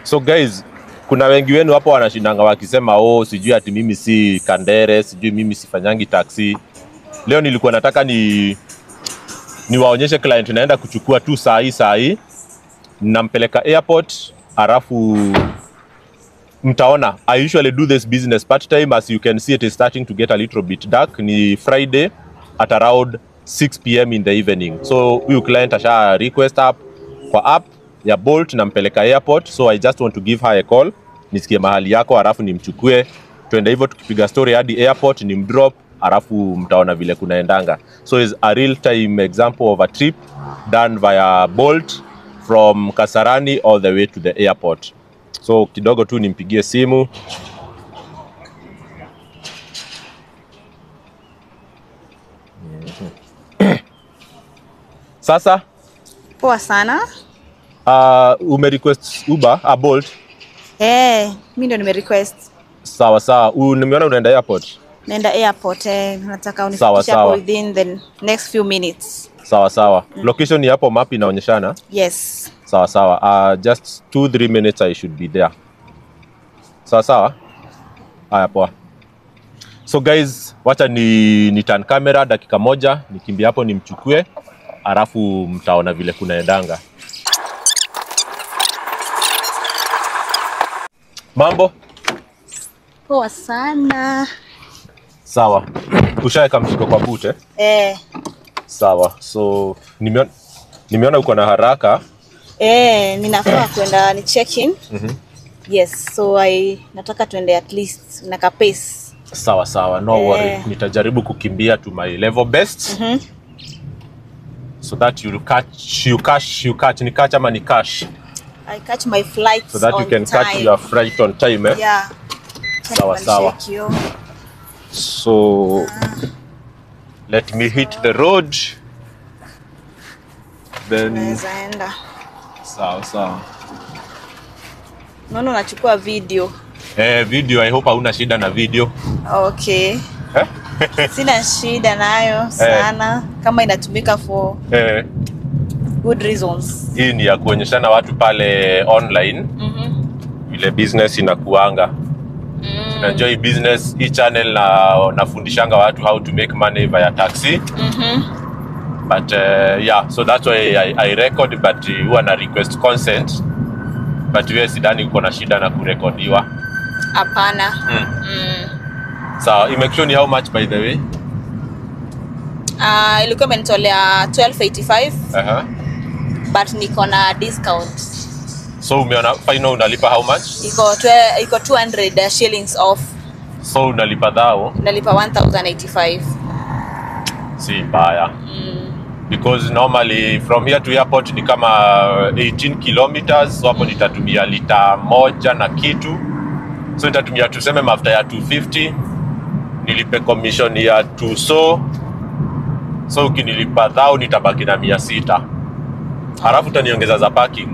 So guys, kuna wengi wenu hapo wanashindanga wakisema oh, sijui ati mimi si kandere, sijui mimi sifanyangi taxi. Leo nilikuwa nataka ni niwaonyeshe client naenda kuchukua tu saa hii saa hii, nampeleka airport, alafu mtaona I usually do this business part time as you can see it is starting to get a little bit dark. Ni Friday at around 6 pm in the evening. So huyu client asha request app kwa app ya Bolt nampeleka airport, so I just want to give her a call, nisikie mahali yako, alafu nimchukue twende hivyo, tukipiga story hadi airport, nimdrop, alafu mtaona vile kunaendanga. So is a real time example of a trip done via Bolt from Kasarani all the way to the airport. So kidogo tu nimpigie simu sasa. Poa sana. Uh, ume request Uber a Bolt? Eh, mi ndo nime request Sawa sawa. U, nimeona unaenda airport. naenda airport eh, nataka Sawa, unifikishe sawa. hapo within the next few minutes. Sawa sawa. Location ni hapo map inaonyeshana. Yes. Sawa sawa. Uh, just 2 3 minutes I should be there. Sawa sawa. Haya poa. So guys, wacha ni, ni turn camera dakika moja nikimbia hapo nimchukue, alafu mtaona vile kunaendanga. Mambo Poa sana. sawa. Ushaweka mshiko kwa bute? Eh, Sawa. So nimeona nimeona uko na haraka. eh, ninafaa kwenda ni check in. Yes, so I nataka tuende at least na ka pace. Sawa sawa, no Eh. worry. Nitajaribu kukimbia to my level best Mhm. so that you catch you catch you catch ni catch ama ni cash I catch my flights so that you on can time. catch your flight on time eh? Yeah. Sawa, sawa. Check yo. So let me hit the road then Naweza enda. sawa sawa. Naona unachukua video. Eh, video I hope hauna shida na video. Okay. Eh? Sina shida nayo sana kama inatumika for Eh, good reasons. hii ni ya kuonyeshana watu pale online Mhm. vile business inakuanga. Mm. Najua hii business hii channel na nafundishanga watu how to make money via taxi Mhm. but uh, yeah so that's why I, I record but uh, huwa na request consent but wewe sidhani uko na shida na kurekodiwa Hapana. mm. Mm. sawa imekishoni how much by the way Uh, ilikuwa imenitolea 1285 uh-huh. but niko na discount. so umeona final unalipa how much Iko twe, iko 200 shillings off. so unalipa dhao Nalipa 1085. si mbaya Mm. because normally from here to airport ni kama 18 kilometers so hapo nitatumia lita moja na kitu so nitatumia tuseme mafuta ya 250 nilipe commission ya 2 so so ukinilipa dhao nitabaki na mia sita halafu utaniongeza za parking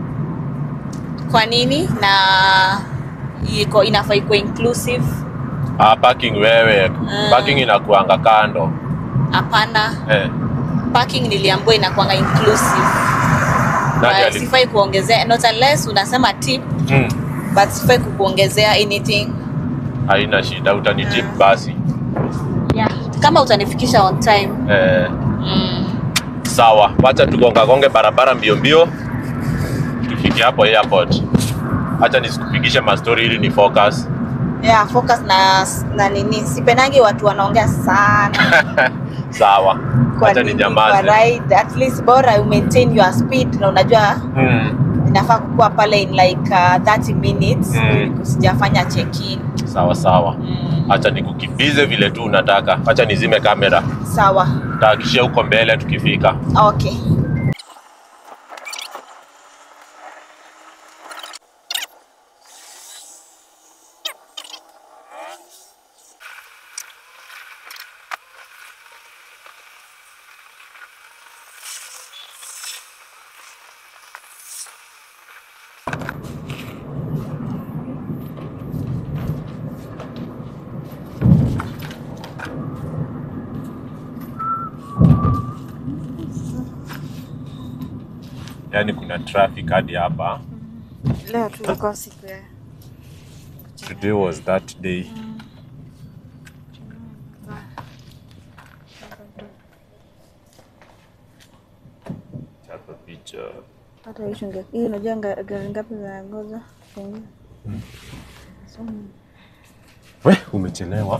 Kwa nini? Na iko inafaa ikuwe inclusive. ah, parking wewe Mm. parking inakuanga kando Hapana. eh, Parking niliambiwa inakuanga inclusive. nani Uh, ali- sifai kuongezea not unless unasema tip mm, but sifai kukuongezea anything. haina shida utanitip basi Yeah. Kama utanifikisha on time. eh, Mm. sawa wacha tugongagonge barabara mbio mbio tufike hapo airport hacha nisikupigishe mastori ili ni focus Yeah, focus na na nini. Sipendangi watu wanaongea sana. sawa Kwa hacha ni nini? Kwa nyamaze ride at least bora you maintain your speed na unajua mm, inafaa kukua pale in like uh, 30 minutes Mm. mm. usijafanya check in. sawa sawa Mm. hacha nikukimbize vile tu unataka hacha nizime kamera Sawa. tahakishia huko mbele tukifika Okay. yaani kuna traffic hadi hapa leo tulikuwa siku ya Today was that day. Chapa picha. hata hii shunge hii unajua nga- gari ngapi zinangoja kuingia so, We, umechelewa.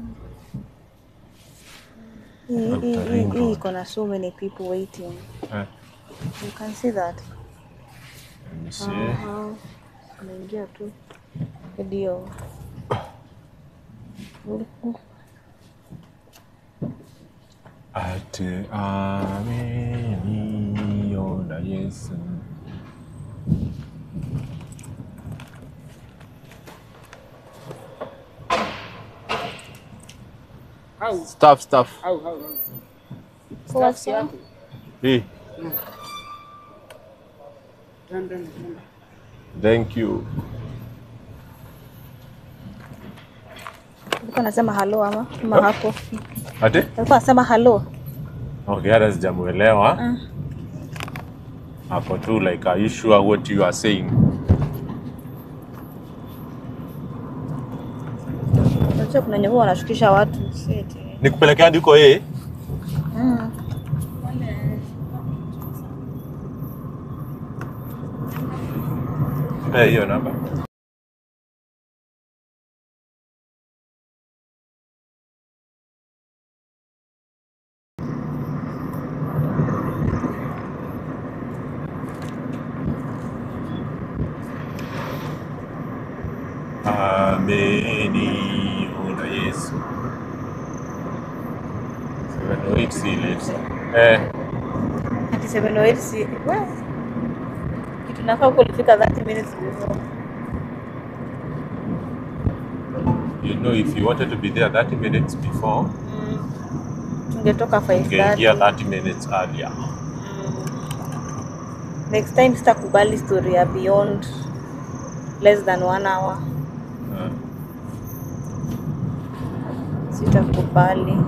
hii hii- hii Ring hii road. iko na so many people waiting Eh, you can see that let me see. Aha. unaingia tu ndio Ate ameniona Yesu. Au, Staff, staff. au, au, au. So what's Staff yako. Hey, Twende, twende. thank you. alikuwa anasema halo ama ama hapo Ate? alikuwa anasema halo Okay, hata sijamuelewa. Ah. Hapo tu like are you sure what you are saying? unajua kuna nyumba wanashukisha watu si eti Nikupelekea hadi huko eh? mm. Eh, hiyo namba. Ameniona Yesu. 708 si late. Eh, ati 708 si we kitu nafaa huko ulifika 30 minutes before you know if you wanted to be there 30 minutes before, mm. tungetoka ungeingia 5:30 30 minutes earlier. mm. next time sitakubali story ya beyond less than one hour Eh. sitakubali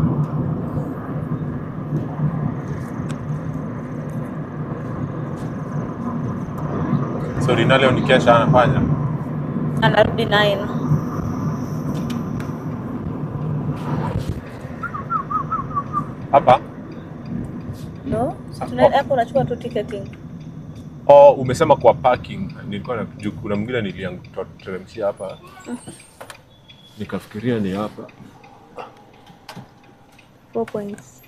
So Rina leo ni kesha anafanya. anarudi 9 Hapa? no Ah, Tuna- hapo unachukua tu ticketing Oh, umesema kwa parking. Nilikuwa na juu kuna mwingine nilianguteremshia hapa. Nikafikiria ni hapa. 4 points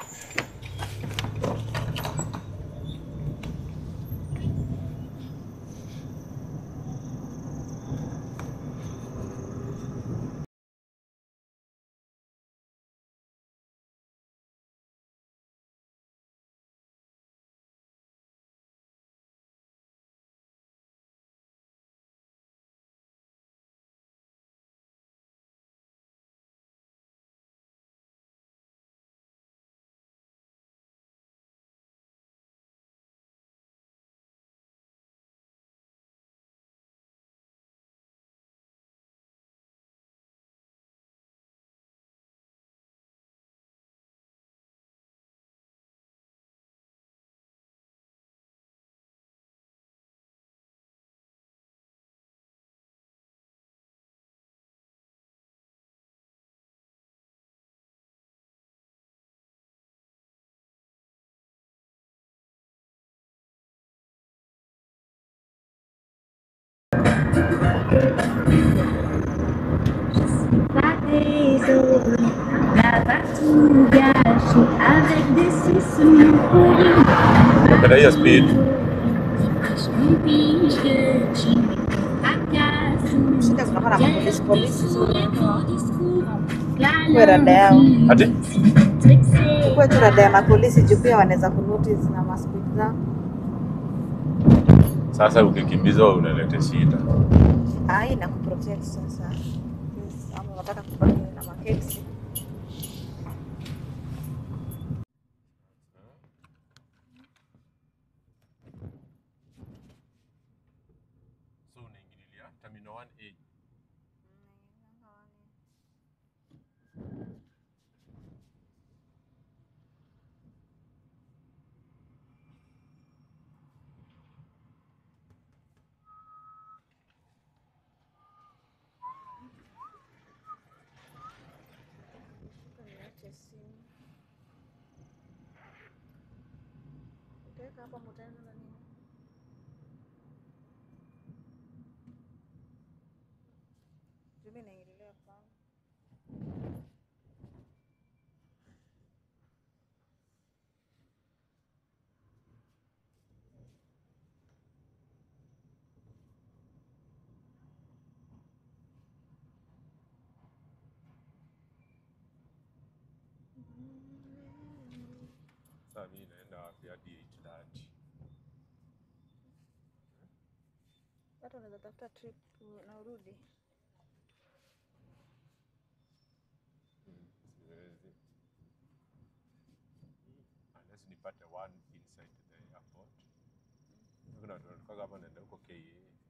Avec des sisous pourris, Napenda hiyo speed. je pige que tu m'agaces. shida kunakuwa na mapolisi polisi so Kuwe kuwe rada yao Ati? kuwe tu rada ya mapolisi juu pia wanaweza kunotice na maspidi zao Sasa ukikimbizwa unaleta shida. Ah, hii inakuprotect sasa Yes, ama unataka kubaki na makesi So unaingililia terminal 1A. niweke simu. Utaweka hapa mutaenda na nini? Jumi naingililia kwangu. Sasa mimi naenda wapi hadi 8:30? Hata unaweza tafuta trip na urudi. Siwezi. Unless nipate one inside the airport. Kuna watu wanatoka hapa naenda huko KA.